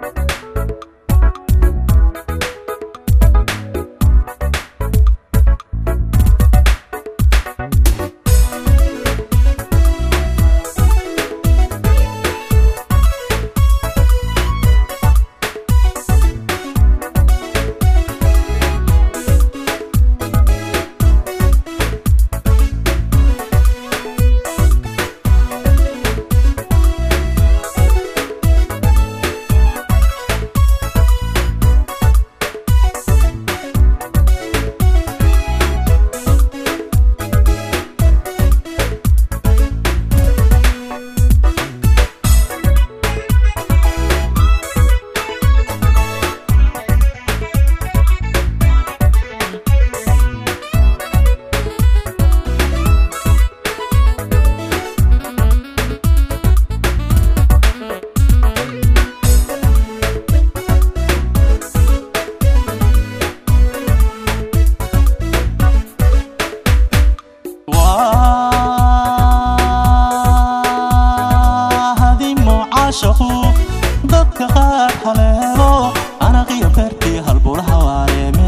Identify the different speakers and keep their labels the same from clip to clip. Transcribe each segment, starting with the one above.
Speaker 1: waa hadimo caashaqu dadka qaar haleelo anaqiyo beertii halbulaha waareeme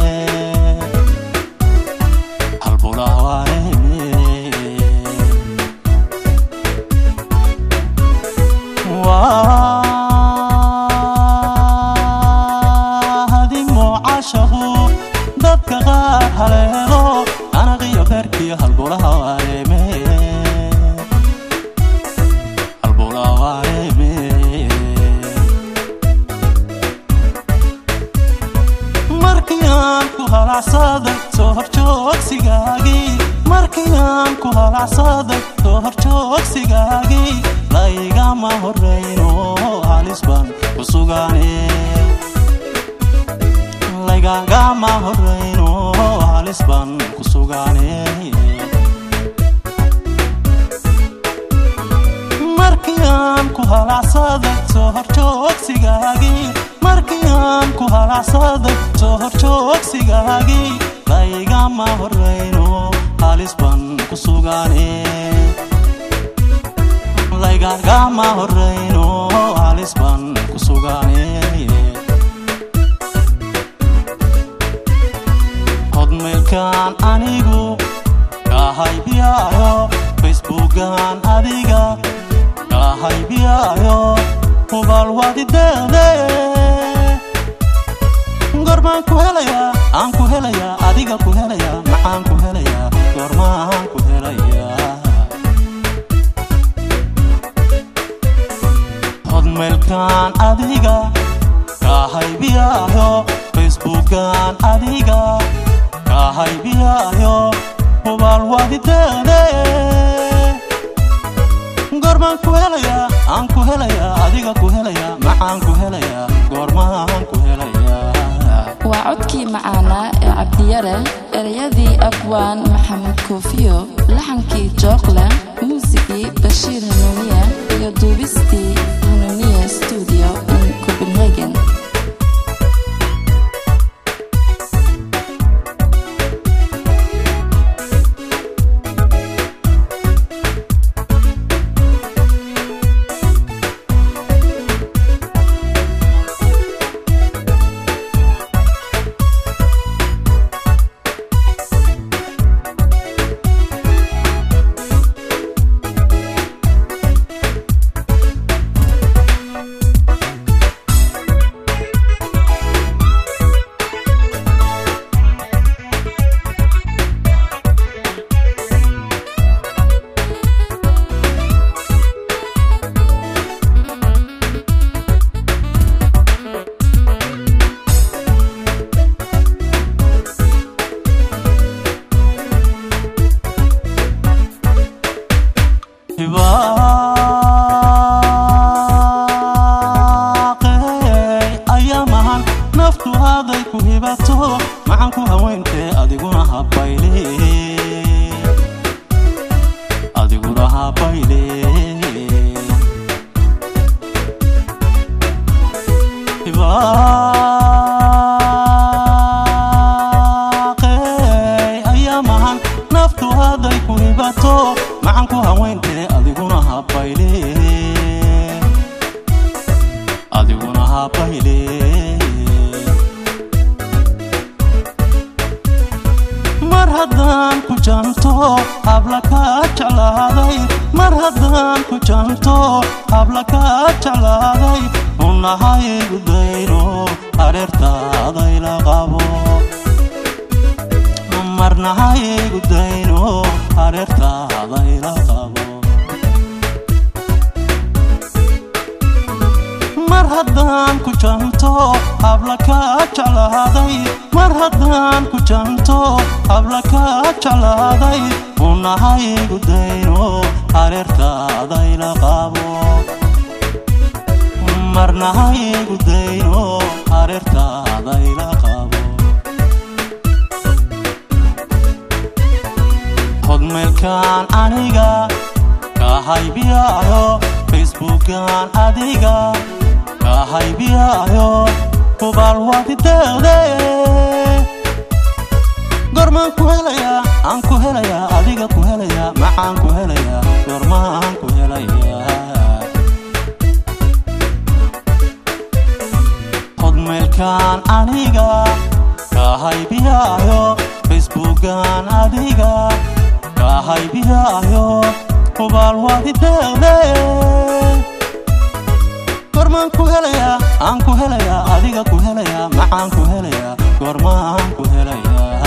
Speaker 1: halbulaha waareeme waa hadimo caashaqu dadka qaar haleelo anaqiyo beertii halbulaha waareeme halbulaha waareeme markii aan ku halacsaday soo horjoogsigaagii markii aan ku halacsaday soo horjoogsigaagii laygama horrayno halis baan ku sugaane laygagama horrayno halis baan ku sugaane markii aan ku halacsaday soo horjoogsigaagii markii aan ku halacsaday soo horjoogsigaagii laygama horrayno halis baan ku sugaane laygagama horrayno halis baan ku sugaane hodmaylkan anigu kahaybiyaayo facebookan adiga kahaybiyaayo hubaal wadideede goormaan ku helayaa aan ku helayaa adiga ku helayaa maxaan ku helayaa goormaan ku helayaa hodmaylkan adiga kahaybiyaayo facebookan adiga kahaybiyaayo hubaal wadideede goormaan ku helayaa aan ku helayaa adiga ku helayaa maxaan ku helayaa goormaan ku helayaa
Speaker 2: waa codkii macaanaa ee cabdiyare ereyadii abwaan maxamed koofiyo laxankii jookle muusigii bashiir hanuuniya iyo duubistii hanuuniya stuudio in copenhagen
Speaker 1: hibaaqey ayaa mahan naftu haday ku hibato maxaan ku haweyntee adiguna habayle adiguna habayle hibaaqey ayaa mahan naftu haday ku hibato maxaan ku haweyntee adiguna habayle adiguna habayle mar haddaan ku janto habla kaa jeclaaday mar haddaan ku janto habla kaa jeclaaday unahaygu dayno hareertaadayla qabo marnahaygu dayno hareertaadayla qabo mar haddaan ku janto habla kaa jeclaaday mar haddaan ku janto habla kaa jeclaaday unahaygu dayno hareertaadayla qabo marnahaygu dayno hareertaadayla qabo hodmeelkan aniga ka haybiyaayo facebookan adiga ka haybiyaayo hubaal wadideede gormaan ku helayaa aan ku helayaa adiga ku helayaa maxaan ku helayaa gormaan ku helayaa hodmeelkan aniga ka haybiyaayo facebookan adiga ka haybiyaayo hubaal wadideede gormaan ku helayaa aan ku helayaa adiga ku helayaa maxaan ku helayaa gormaan ku helayaa